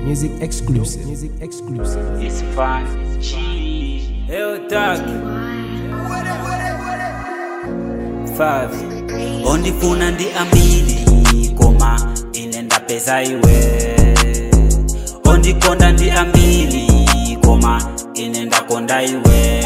music exclusive. Music exclusive. It's fun. Cheese. Eu tak Five ondifuna ndi ambili koma ine ndapeza iwe ondikonda ndi ambili koma ine ndakonda iwe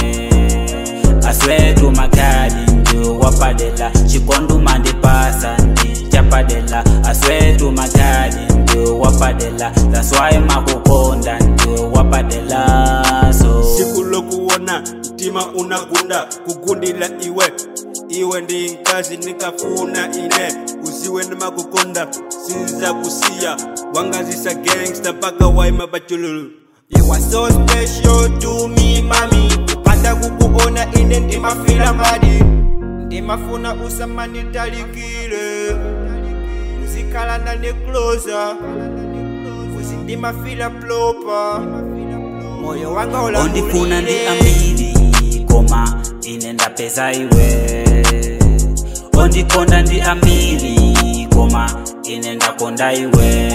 aswetu makali ndio wapadela chikonduma ndipasa ndi chapadela aswetu makali ndio wapadela that's why makukonda ndio wapadela so siku lokuona mtima unagunda kugundila iwe iwe ndi nkazi nikafuna ine usiwe ndimakukonda sinza kusiya wangazisa gangsta paka waima bachululu You are so special to me mami kupanda kukuona ine ndimafila madi ndimafuna usamanitalikile uzikhala nane closer uzi ndimafila plopa moyo wanga ondifuna ndi ulangulile ambili koma ine ndapeza iwe ondikonda ndi ambili koma ine ndakonda iwe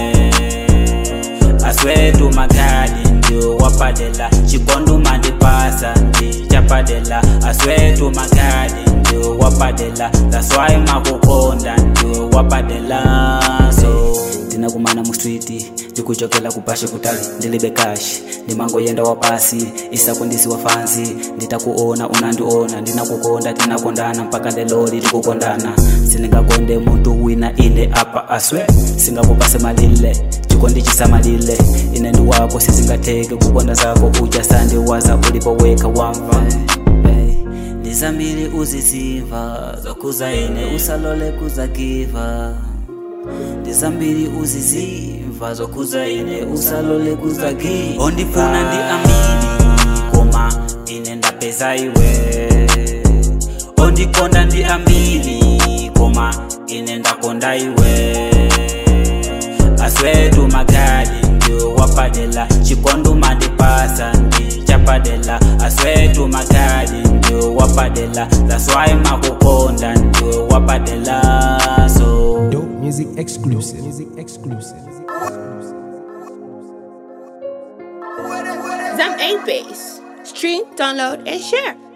aswetu makali ndio wapadela chikonduma ndipasa ndi chapadela aswetu makali ndio wapadela that's why makukonda ndio wapadela so tinakumana mu street ndikuchokela kupashe kutali ndilibe kashi ndimangoyenda wapasi isakundisi wafanzi nditakuona unandiona ndinakukonda tinakondana mpaka ndeloli tikukondana sindingakonde muntu wina ine apa aswe singakupase malile chikondi chisamalile ine ndi wako sizingateke kukonda zako uja sandiwaza ulipoweka wamva hey. ndizambili uziziva zokuza ine usalole kuzagiva ndizambili uzizimva zokuza ine usalole kuzagiva ondifuna ndi ambili koma ine ndapeza iwe ondikonda ndi ambili koma ine ndakonda iwe aswetu makali ndio wapadela chikonduma ndipasa ndi chapadela aswetu makali ndio wapadela that's why makukonda ndio wapadela so Dope music exclusive. Music exclusive. Zam 8 Base. Stream, download, and share.